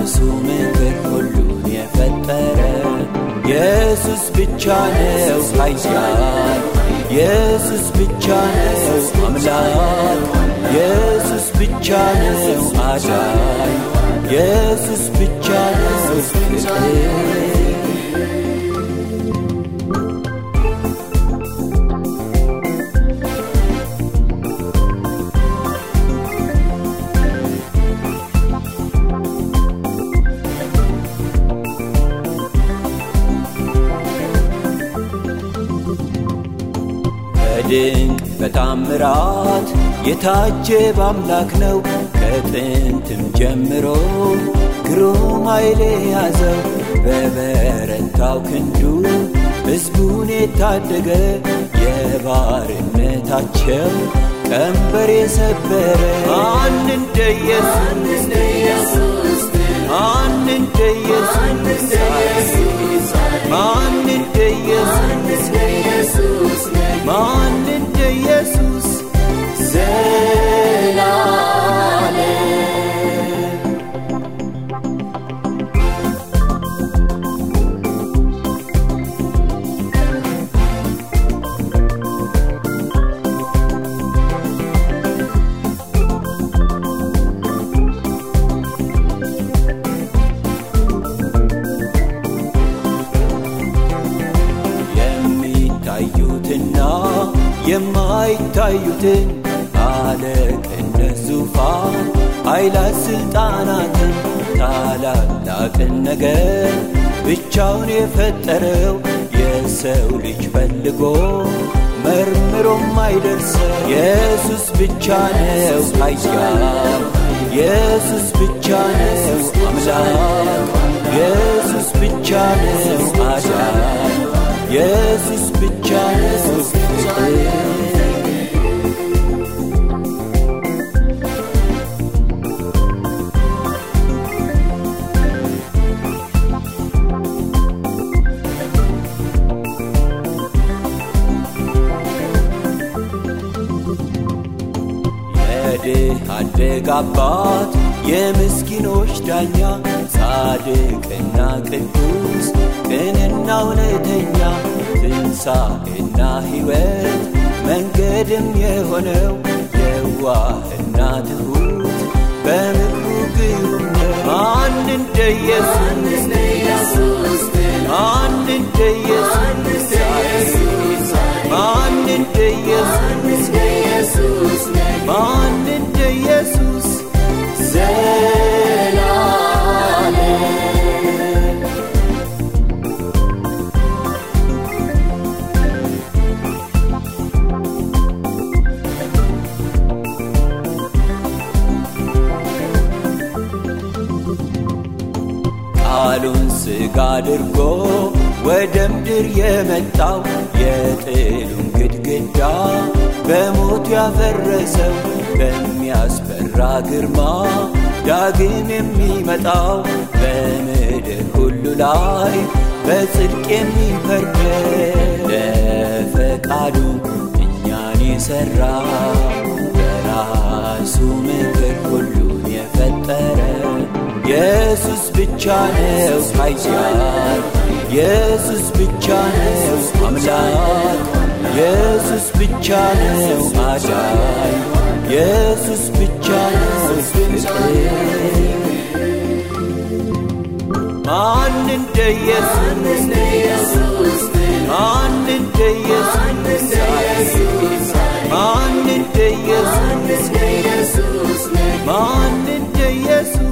በራሱ ምክር ሁሉን የፈጠረ ኢየሱስ ብቻ ነው ኃያል ኢየሱስ ብቻ ነው አምላክ ኢየሱስ ብቻ ነው አዳኝ ኢየሱስ ብቻ ነው ፍቅር በድንቅ በታምራት የታጀበ አምላክ ነው። ከጥንትም ጀምሮ ግሩም ኃይል ያዘው በበረታው ክንዱ ሕዝቡን የታደገ የባርነታቸው ቀንበር የሰበረ ማን እንደ ኢየሱስ ማን እንደ ኢየሱስ ማን እንደ ኢየሱስ ማን እንደ ኢየሱስ ዘላለም የሚታዩትና የማይታዩትን አለቅነት ዙፋን ኃይላት ስልጣናትን ታላላቅን ነገር ብቻውን የፈጠረው የሰው ልጅ ፈልጎ መርምሮም አይደርሰው ኢየሱስ ብቻ ነው ኃያል ኢየሱስ ብቻ ነው አምላክ ኢየሱስ ብቻ ነው አዳኝ ኢየሱስ ብቻ ነው ፍቅር የድሃ አደግ አባት የምስኪኖች ዳኛ ጻድቅና ቅዱስ ቅንና እውነተኛ ትንሣኤና ሕይወት መንገድም የሆነው የዋህና ትሑት በምክሩ ግሩም ነው። ማን እንደ ኢየሱስ ማን እንደ ኢየሱስ ማን እንደ ኢየሱስ ማን እንደ ኢየሱስ ዘላለም ቃሉን ሥጋ አድርጎ ወደ ምድር የመጣው የጥሉን ግድግዳ በሞቱ ያፈረሰው በሚያስፈራ ግርማ ዳግም የሚመጣው በምድር ሁሉ ላይ በጽድቅ የሚፈርደው ለፈቃዱ እኛን የሠራ በራሱ ምክር ሁሉን የፈጠረ ኢየሱስ ብቻ ነው ኃያል ኢየሱስ ብቻ ነው አምላክ ኢየሱስ ብቻ ነው አዳኝ ኢየሱስ ብቻ ነው ፍቅር ማን እንደ ኢየሱስ ማን እንደ ኢየሱስ ማን እንደ ኢየሱስ ማን እንደ ኢየሱስ